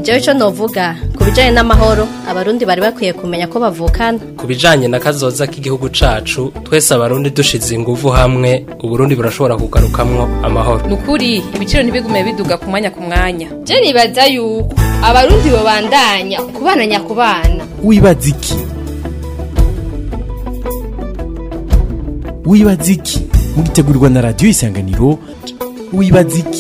jewe ico novuga ku bijanye n'amahoro abarundi bari bakwiye kumenya ko bavukana ku bijanye na kazoza k'igihugu cacu twese abarundi dushize inguvu hamwe uburundi burashobora kugarukamwo amahoro nukuri ibiciro ntibigume biduga ku mwanya ku mwanya je nibaza yuko abarundi bobandanya kubana nyakubana wibaza iki wibaza iki mugitegurirwa na radiyo isanganiro wibaza iki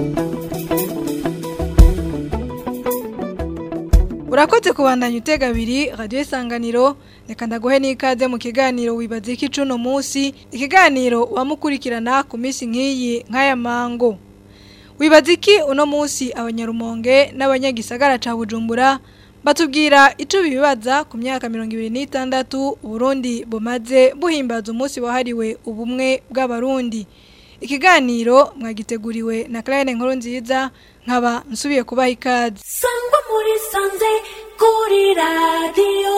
urakoze kubandanya utega abiri radiyo isanganiro reka ndaguhe n'ikaze mu kiganiro wibaza iki cuno munsi ikiganiro wamukurikirana ku minsi nk'iyi nk'aya mango wibaza iki uno munsi abanyarumonge n'abanyagisagara ca bujumbura batubwira icyo bibaza ku myaka mirongo ibiri n'itandatu uburundi bumaze buhimbaza umunsi wahariwe ubumwe bw'abarundi ikiganiro mwagiteguriwe na Claire nkuru nziza nkaba nsubiye kubaha ikaze sangwa muri sanze kuri radiyo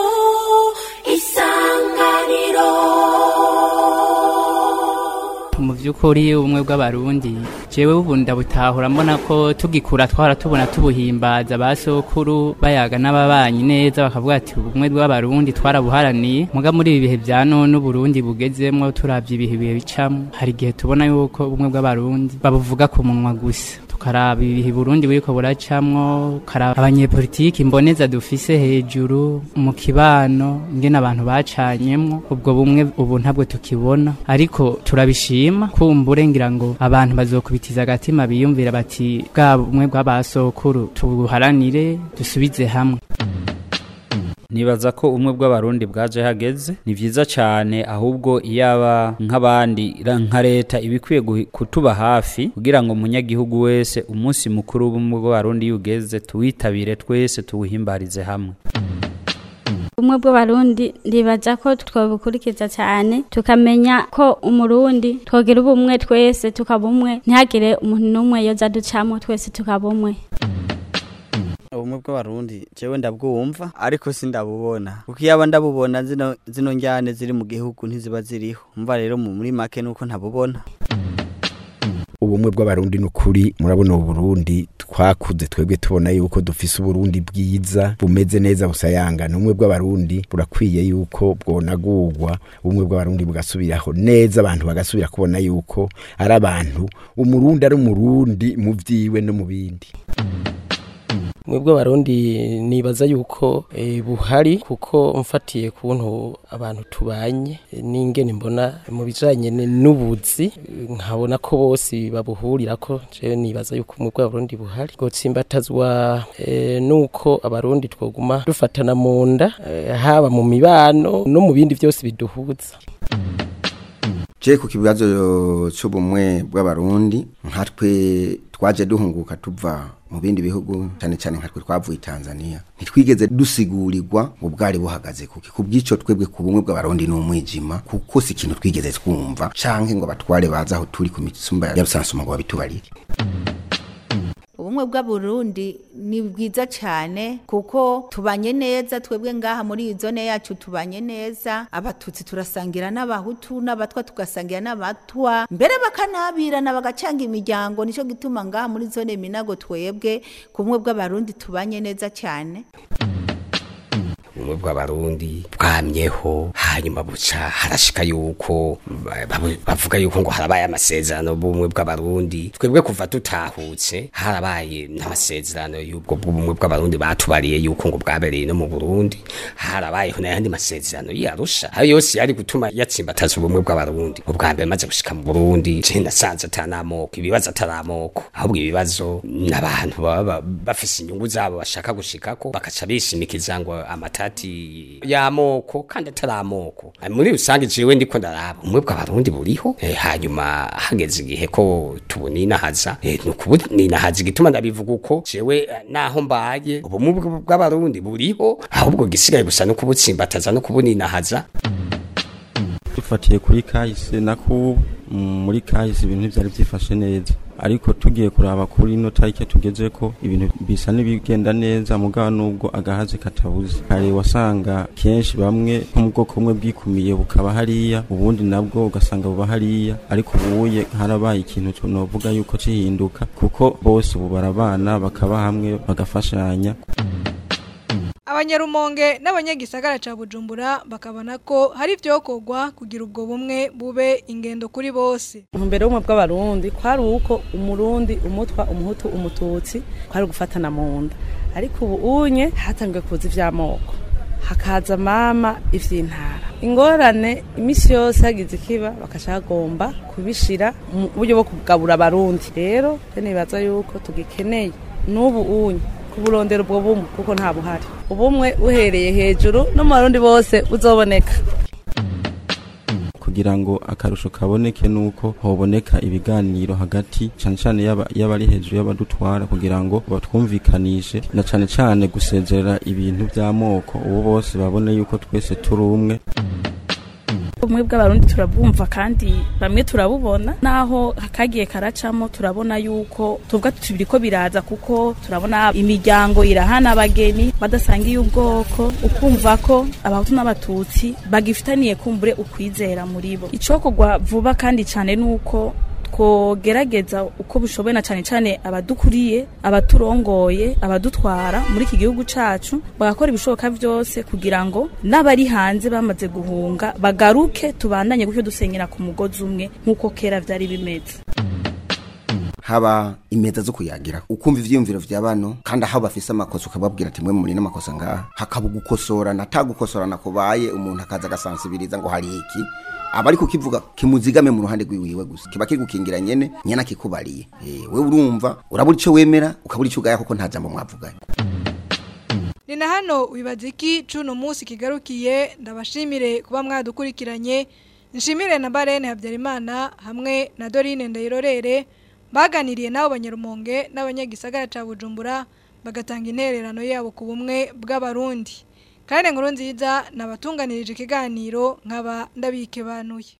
isanganiro mu by'ukuri ubumwe bw'abarundi jewe ubu ndabutahura mbona ko tugikura twara tubona tubuhimbaza ba sokuru bayaga n'ababanyi neza bakavuga ati ubumwe bw'abarundi twarabuharaniye muga muri ibi bihe bya none uburundi bugezemwo turavye ibihe bihe bicamo hari igihe tubona yuko ubumwe bw'abarundi babuvuga ku munwa gusa tukaraba ibihe Burundi buriko buracamwo karaba abanyepolitiki imboneza dufise hejuru mu kibano ingene abantu bacanyemwo ubwo bumwe ubu ntabwo tukibona ariko turabishima kumbure ngira ngo abantu bazokubitiza agatima biyumvira bati bwa bumwe bw'abasokuru tubuharanire dusubize hamwe nibaza ko umwe bw'abarundi bwaje hageze ni vyiza cyane ahubwo iyaba nk'abandi nka leta ibikwiye kutuba hafi kugira ngo umunyagihugu wese umunsi mukuru w'ubumwe bw'abarundi yugeze tuwitabire twese tuwuhimbarize hamwe ubumwe bw'abarundi ndibaza ko twabukurikiza cyane tukamenya ko umurundi twogira ubumwe twese tukaba umwe ntihagire umuntu n'umwe yoza ducamo twese tukaba umwe ubumwe bw'abarundi jewe ndabwumva ariko sindabubona kuko iyaba ndabubona zino zino njyane ziri mu gihugu ntiziba ziriho umva rero muri make nuko ntabubona ubumwe bw'abarundi n'ukuri murabona uburundi twakuze twebwe tubona yuko dufise uburundi bwiza bumeze neza busayangana ubumwe bw'abarundi burakwiye yuko bwonagurwa ubumwe bw'abarundi bugasubiraho neza abantu bagasubira kubona yuko ari abantu umurundi ari umurundi mu vyiwe no mu bindi mwebwe abarundi nibaza yuko e, buhari kuko mfatiye kuntu abantu tubanye e, n'ingene mbona mu bijanye n'ubuzi nkabona ko bose babuhurira ko je nibaza yuko mwebwe abarundi buhari gotsimbatazwa e, nuko abarundi twoguma dufatana mu nda e, haba mu mibano no mu bindi byose biduhuza je ku kibazo c'ubumwe bw'abarundi nkatwe twaje duhunguka tuva mu bindi bihugu cyane cyane nkatwe twavuye Tanzania ntitwigeze dusigurirwa ngo bwari buhagaze kuki kubwico twebwe ku bumwe bw'abarundi n'umwijima kuko si ikintu twigeze twumva canke ngo abatware baza aho turi ku mitsumba ya rusansuma ngo babitubarire ubumwe bw'aburundi ni bwiza cyane kuko tubanye neza twebwe ngaha muri iyi zone yacu tubanye neza abatutsi turasangira n'abahutu n'abatwa tugasangira n'abatwa mbere bakanabirana bagacanga imiryango nicyo gituma ngaha muri zone minago twebwe ku bumwe bw'abarundi tubanye neza cyane ubumwe bw'abarundi bwamyeho hanyuma buca harashika yuko bavuga yuko ngo harabaye amasezerano b'ubumwe bw'abarundi twebwe kuva tutahutse harabaye n'amasezerano y'ubwo bw'ubumwe bw'abarundi batubariye yuko ngo bwabereye no mu Burundi harabayeho n'ayandi masezerano yarusha ayo yose yari gutuma yatsimbataza ubumwe bw'abarundi ubwa mbere maze gushika mu Burundi je nasanze atanamoko ibibazo ataramoko ahubwo ibibazo n'abantu baba bafise inyungu zabo bashaka gushikako bakaca bishimikiza ngo amata ati y'amoko kandi atari amoko muri rusange jewe ndiko ndaraba umwe bw'abarundi buriho e, hanyuma hageze igihe ko tubuninahaza e, nukubuninahaza igituma ndabivuga uko jewe naho mbaye ubumwe bw'abarundi buriho ahubwo gisigaye gusa no kubutsimbataza no kubuninahaza dufatiye kuri kahise na kubu muri kahise ibintu byari byifashe neza ariko tugiye kuraba kuri ino tariki tugeze ko ibintu bisa n'ibigenda neza mugabo nubwo agahazi katabuze kare wasanga kenshi bamwe nko mu bwoko bumwe bwikumiye bukaba hariya ubundi nabwo ugasanga buba hariya ariko ubuye harabaye ikintu novuga yuko cihinduka kuko bose ubu barabana bakaba hamwe bagafashanya abanyarumonge n'abanyagisagara ca bujumbura bakabona ko hari ivyokorwa kugira ubwo bumwe bube ingendo kuri bose mbere y'ubumwe bw'abarundi kwari uko umurundi umutwa umuhutu umututsi kwari gufatana mu nda ariko ubu unye hatangiye kuza ivy'amoko hakaza mama ivy'intara ingorane imisi yose hagize ikiba bakashagomba kubishira mu buryo bwo kugabura abarundi rero nibaza yuko tugikeneye n'ubu unye kuburondera ubwo bumwe kuko nta buhari ubumwe uhereye hejuru no mu barundi bose uzoboneka kugira ngo akarusho kaboneke nuko hoboneka ibiganiro hagati cyane cyane y'abari hejuru y'abadutwara kugira ngo batwumvikanishe na cyane cyane gusezerera ibintu by'amoko ubu bose babone yuko twese turi umwe ubumwe bw'abarundi turabwumva kandi bamwe turabubona naho kagiye karacamo turabona yuko tuvuga tubiri ko biraza kuko turabona imiryango irahana abageni badasangiye ubwoko ukumva ko abahutu n'abatutsi bagifitaniye kumbure ukwizera muri bo icokorwa vuba kandi cyane nuko twogerageza uko bishoboye na cyane cyane abadukuriye abaturongoye abadutwara muri iki gihugu cacu bagakora ibishoboka byose kugira ngo n'abari hanze bamaze guhunga bagaruke tubandanye gutyo dusenyera ku mugozi umwe nk'uko kera vyari bimeze haba imeza zo kuyagira ukumva ivyiyumviro vya bano kandi aho bafise amakosa ukababwira ati mwe muri n'amakosa ngaha hakaba gukosorana atagukosorana kubaye umuntu akaza agasansibiriza ngo hari iki aba ari kukivuga kimuzigame mu ruhande rwiwiwe gusa kiba kiri gukingira nyene nyana kikubariye eh we urumva urabura ico wemera ukabura ico ugaya kuko nta jambo mwavuganye ni na hano wibaza iki cuno munsi kigarukiye ndabashimire kuba mwadukurikiranye nshimire na Barene Habyarimana hamwe na Dorine Ndayirorere baganiriye nabo banyarumonge n'abanyagisagara ca Bujumbura bagatanga intererano yabo ku bumwe bw'abarundi kandi nkuru nziza nabatunganirije ikiganiro nkaba ndabike banuye